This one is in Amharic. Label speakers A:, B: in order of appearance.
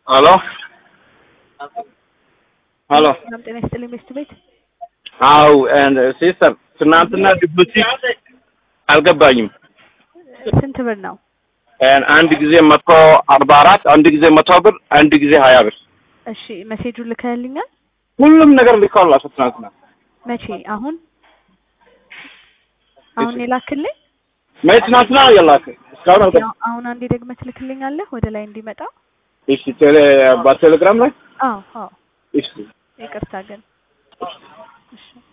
A: ሄሎ ሄሎ
B: ሰላም ጤና ይስጥልኝ ሚስት ቤት
A: አው ሲስተር ትናንትና ዲፖዚት አልገባኝም።
B: ስንት ብር ነው?
A: አንድ ጊዜ መቶ አርባ አራት አንድ ጊዜ መቶ ብር አንድ ጊዜ ሀያ ብር
B: እሺ መሴጁን ልከህልኛል?
A: ሁሉም ነገር ልከውላቸው ትናንትና
B: መቼ? አሁን አሁን የላክልኝ?
A: መች ትናንትና የላክ እስካሁን አልገ
B: ያው አሁን አንዴ ደግመህ ትልክልኛለህ ወደ ላይ እንዲመጣ?
A: እሺ ቴሌ በቴሌግራም ላይ
B: አዎ አዎ
A: እሺ
B: ይቅርታ ግን እሺ